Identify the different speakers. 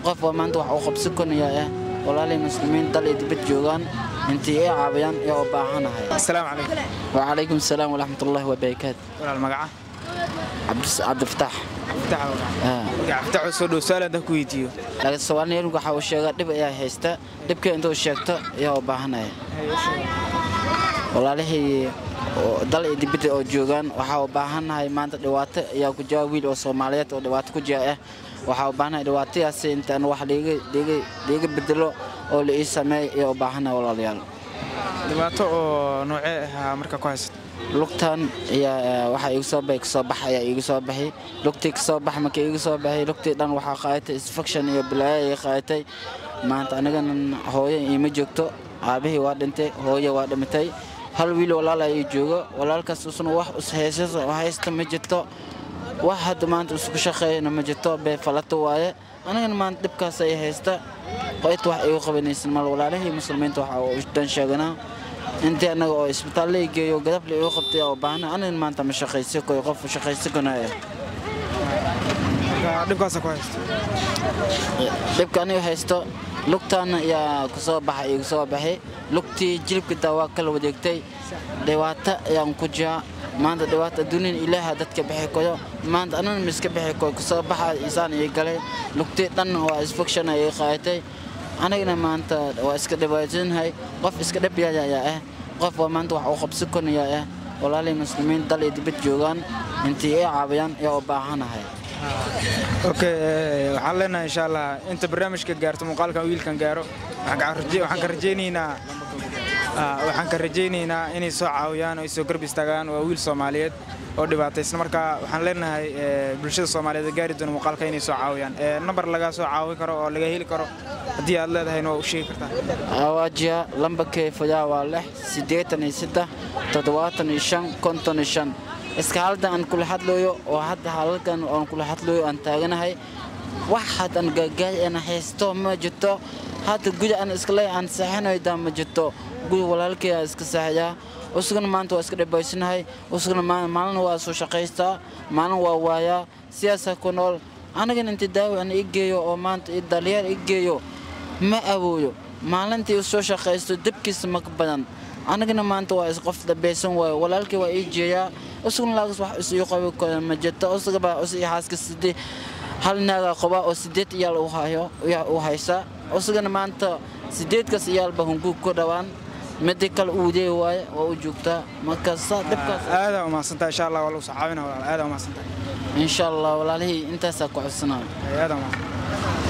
Speaker 1: qof waa maanta wax uu qabsi konaya ah walaalay muslimiin dal iyo dibad joogaan intii ay caawiyaan ee u baahanahay
Speaker 2: asalaamu calaykum
Speaker 1: wacalaykum asalaam waraxmatullaahi wabarakaatu
Speaker 2: walaal magaca
Speaker 1: cabdifataax
Speaker 2: cabdifatax soo dhow su'aal haddaan ku weydiiyo
Speaker 1: laakiin soomaaliyeerku waxa uu sheegaa dhib ayaa haysta dhibka intuu sheegto ayaa u baahanaya walaalihii dal iyo dibadda oo joogaan waxaa u baahannahay maanta dhibaato ayaa ku jira wiil oo soomaaliyeed oo dhibaato ku jira ah waxaa u baahannahay dhibaatadaasi intaan wax liiga bedelo oo la ii sameey ayaa u baahannahay walaalayaal
Speaker 2: dhibaato oo noocee ahaa marka ku haysato
Speaker 1: lugtan ayaa waxaa iigu soo baxay kasoo bax ayaa iigu soo baxay lugtii kasoo bax marka iigu soo baxay lugtii dhan waxaa qaadatay infection iyo bilaayo ayay qaadatay maanta anigana hooyo iima joogto aabahii waa dhintay hooyo waa dhimatay hal wiil walaal ayaa joogo walaalkaas usna wax haysta ma jirto wax hadda maanta isku shaqeeyana ma jirto bee falato waaye anigana maanta dhibkaas ay haysta qoyta wax igu qabanaysan mal walaalihii muslimiinta waxa uu dan sheeganaa intii annaga oo isbitaal la geeyo gadable igu qabtay oo baahna anigana maanta ma shaqaysi koy qof shaqaysi kanaya
Speaker 2: dhibkaasa ku haysto
Speaker 1: dhibka aniga haysto lugtaana ayaa kusoo baxay igu soo baxay lugtii jilibka taa waa kala wadeegtay dhibaato ayaan ku jiraa maanta dhibaato adduuniyan ilaaha dadka bixi koyo maanta anana ma iska bixi koyo kusoo baxa isaan ii galay lugtii dhan waa infection ayay qaadatay anigana maanta waa iska dhibaatanahay qof iska dhabyaya ayaa ah qof waa maanta wax uu qabsi konaya ah walaalay muslimiin dal iyo dibad joogaan intii ay caawiyaan ayaa u baahanahay
Speaker 2: okay waxaan leenahay insha allah inta barnaamijka gaarto muuqaalkan wiilkan gaaro waxaan ka rajaynaynaa waxaan ka rajaynaynaa inay soo caawiyaan oo ay soo garb istaagaan waa wiil soomaaliyeed oo dhibaataysan marka waxaan leenahay bulshada soomaaliyeed gaari doona muuqaalka inay soo caawiyaan nambar lagaa soo caawin karo oo laga heli karo haddii aad leedahayna waa u sheegi kartaa
Speaker 1: awaajiya lambarkay fayaa waa lix siddeetan iyo saddex toddobaatan iyo shan konton iyo shan iska halda aan kula hadlayo oo hadda halalkan aan kula hadlayo aan taaganahay wax haddan gaagaay aan haysto ma jirto hadda guda aan iskale aan seexanayda ma jirto guda walaalkay aan iska seexayaa usugana maanta waa iska dhibaysanahay usugana maalin waa soo shaqaystaa maalin waa waayaa siyaasaa ku nool anigana inta daawi aan ii geeyo oo maanta dalyaar ii geeyo ma awooyo maalintii u soo shaqaysto debkiisa maka badan anigana maanta waa isqof dhabaysan waayo walaalkii waa ii jeeyaa usugana laagas wax is ii qabi karo ma jirto usugaba us ii xaaska sidii hal naagaa qabaa oo sideed iyaal u hayo u haysa usugana maanta sideedkaas iyaalba hunguug ku dhawaan midi kale uudee waaye waa u joogtaa markaasa dhibkaas
Speaker 2: aadaa umahadsantaa insha allah waa lagu soo caawina walaal aadaa umahadsantaa
Speaker 1: insha allah walaalihii intaasaa ku codsanaa
Speaker 2: aadaa umahadsantaa